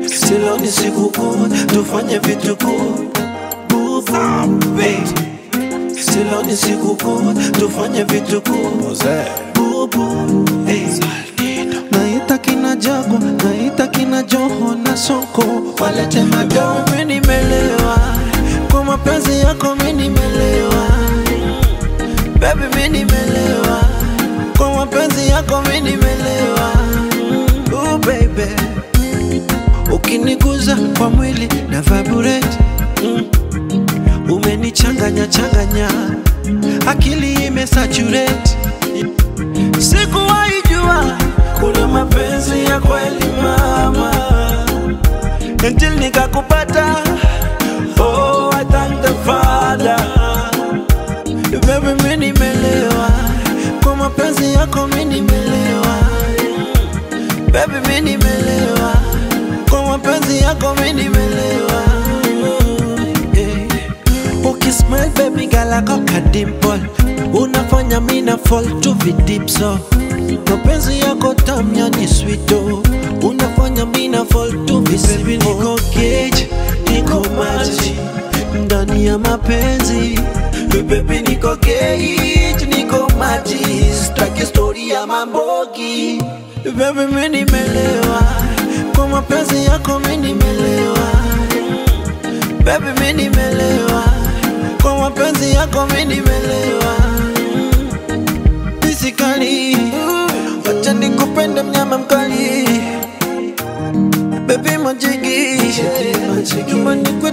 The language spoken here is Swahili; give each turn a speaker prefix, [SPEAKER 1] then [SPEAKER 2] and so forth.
[SPEAKER 1] Silo ni sikukuu, tufanye vituko. Bubu, hey. Silo ni sikukuu, tufanye vituko. Bubu, hey. Naita kina Jago, naita kina Joho na Soko, walete madoo. Mimi nimelewa kwa mapenzi yako, mimi nimelewa baby, mimi nimelewa kwa mapenzi yako, mimi nimelewa oh baby, ukiniguza kwa mwili na vibrate mm. Umenichanganya changanya, akili imesaturate Sikuwahi jua kuna mapenzi ya kweli mama, until nikakupata. Oh, I thank the Father. Baby, mimi nimelewa kwa mapenzi yako, mimi nimelewa. Baby, mimi nimelewa kwa mapenzi yako, mimi nimelewa. Yeah. Ukismile baby girl akoka dimple Unafanya mina fall to the deep so Mapenzi yako tamu yani sweet oh Unafanya mina fall to the Baby niko cage, niko maji Ndani ya mapenzi Baby niko cage, niko maji Sitaki story ya mambogi Baby mimi nimelewa Kwa mapenzi yako mimi nimelewa Baby mimi nimelewa kwa mapenzi yako mimi nimelewa Physically Wacha nikupende mnyama mkali Baby majigi Nyumbani kwetu